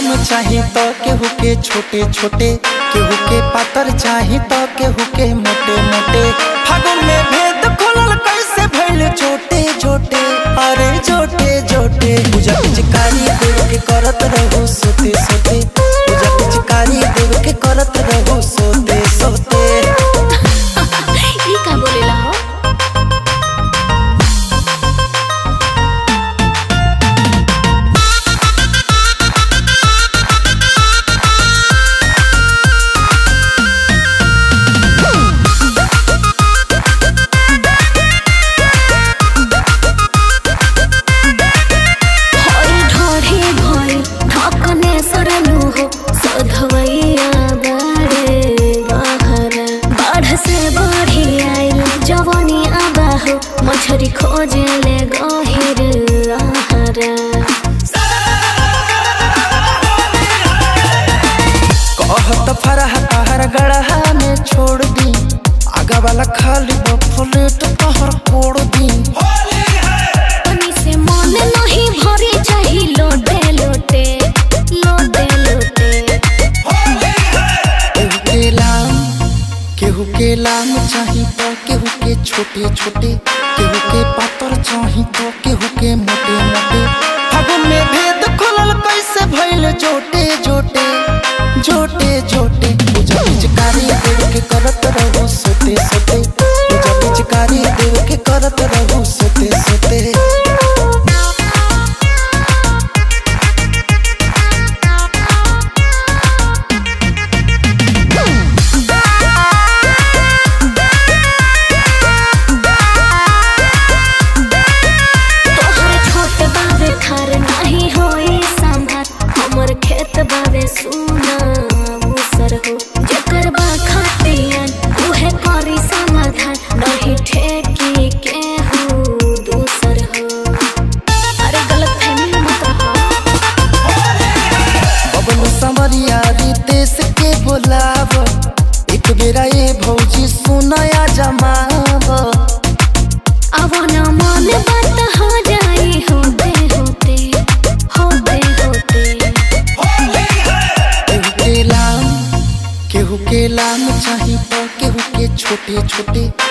चाही तो केहू के छोटे छोटे केहू के पातर चाही तो केहू के मोटे मोटे फागुन में भेद खोलल कैसे भइल छोटे छोटे अरे छोटे छोटे पूजा पिचकारी देव के करत रहू सोते सोते पूजा पिचकारी देव के करत रहू सोते सोते ई का बोलेला हो होई ढोढ़ी भोई ढकने सरलू हो सधवैया बाड़े बहरा बाढ़ से बढ़ी आइल जवानी आबा हो मछरी खोजे ले गहिर आहारा कहत फरह तहर गढ़ा में छोड़ दी आगा वाला खाली बफलेट तहर कोड़ दी पानी से मन नहीं भरे चाही लोटे लोटे लोटे लोटे केहू के लाम केहू के लाम चाही तो केहू के छोटे छोटे केहू के पातर चाही तो केहू के मोटे मोटे फागुन में भेद खोलल कैसे भइल जोटे जोटे जोटे जोटे पूजा पिचकारी देव के करत रहू सोते सोते पूजा पिचकारी देव के करत रहू सोते सोते तोहर छोट बावे खार नाही होई संभार हमर खेत बावे सुना उसर हो जेकर बा खतियान उहे करी समाधान नहीं ठेकी के हो दूसर हो अरे गलत फहमी मत रहो बबन समरिया रितेश के बोलाव एक बेरा ये भौजी सुनया जमाव अवन मन बात हो जाई होते होते होते होते केहू के लाम केहू के लाम चाही तो केहू के छोटे छोटे